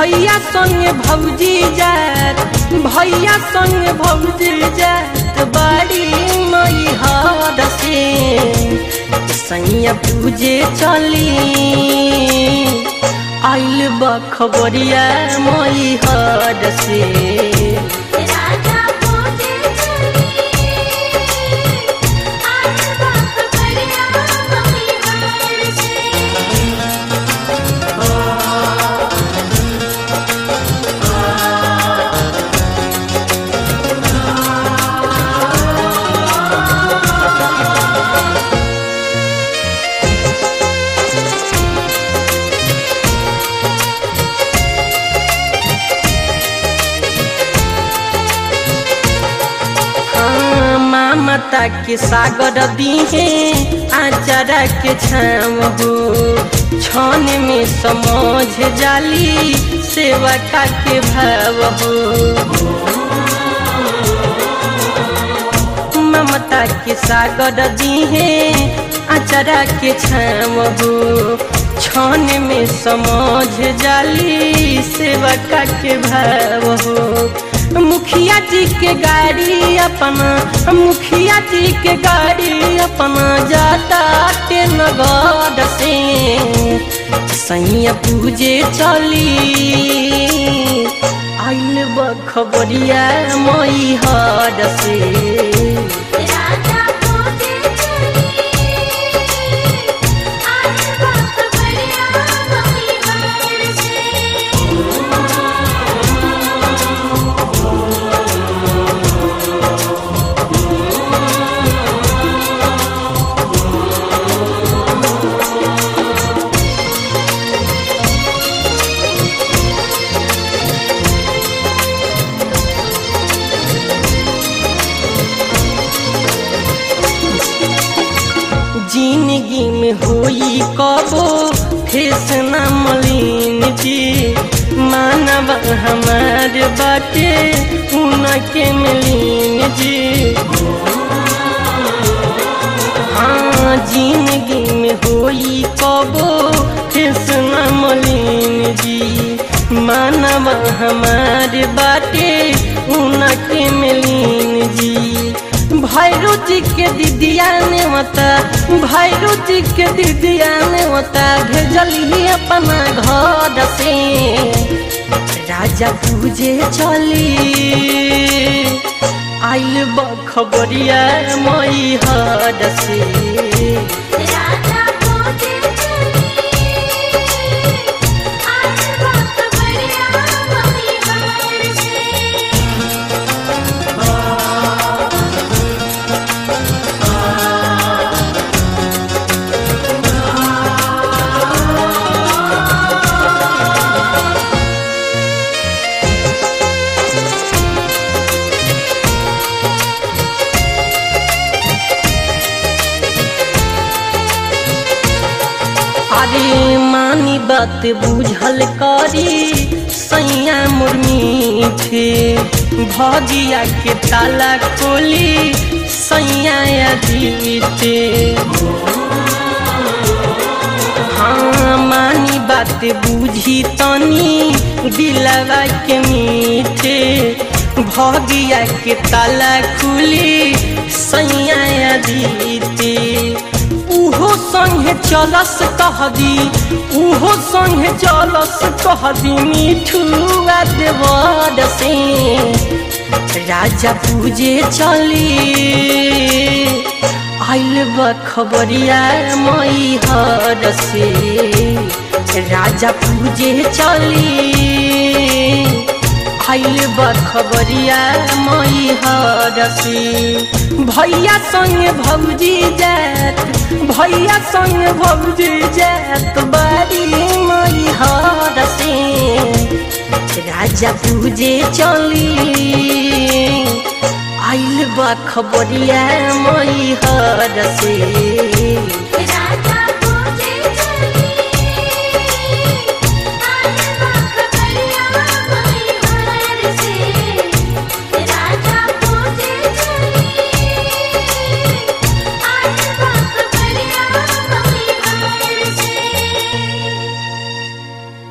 भैया संग भौजी जात भैया संग भौजी जात बाड़ी मई हर से सैया पूजे चली आइल बखबरिया मई हर से राजा पूजे चली आज बाप बढ़िया मम्मी हार से हाँ, मामता के सागर दीहे आचारा के छाम हो छन में समझ जाली सेवा का के भाव हो ममता के सागर दीहे आचारा के छाम हो छन में समझ जाली सेवा का के भाव हो मुखिया जी के गाड़ी अपना मुखिया जी के गाड़ी अपना जाता के नगद से सैया पूजे चली आइल बखबरिया मई हर से राजा पूजे चली आज बाप बढ़िया मम्मी हार से जिंदगी में होई कबो फेस न मलिन जी मानव हमार बाटे उनके मिलीन जी हाँ जिंदगी में होई कबो फेस न मलिन जी मानव हमार बाटे उनके मिलीन जी भैरू जी के दीदिया ने मता भैरू जी के दीदिया ने मता भेजली अपना घर से राजा पूजे चली आइल बखबरिया मई हर से राजा पूजे चली आज बाप बढ़िया मम्मी हार से अरे मानी बात बुझल करी सैया मुर्मी थे भजिया के ताला खोली सैया जीते हाँ मानी बात बुझी तनी दिलवा के मीठे भगिया के ताला खुली सैया जीते उहो संगे चलस कह दी उहो संगे चलस कह दी मिठुआ देवर से राजा पूजे चली आइल बखबरिया मई हर से राजा पूजे चली आइल बखबरिया मई हर से भैया संग भौजी जात भैया संग भौजी जात बारी मई हर से राजा पूजे चली आइल बखबरिया मई हर से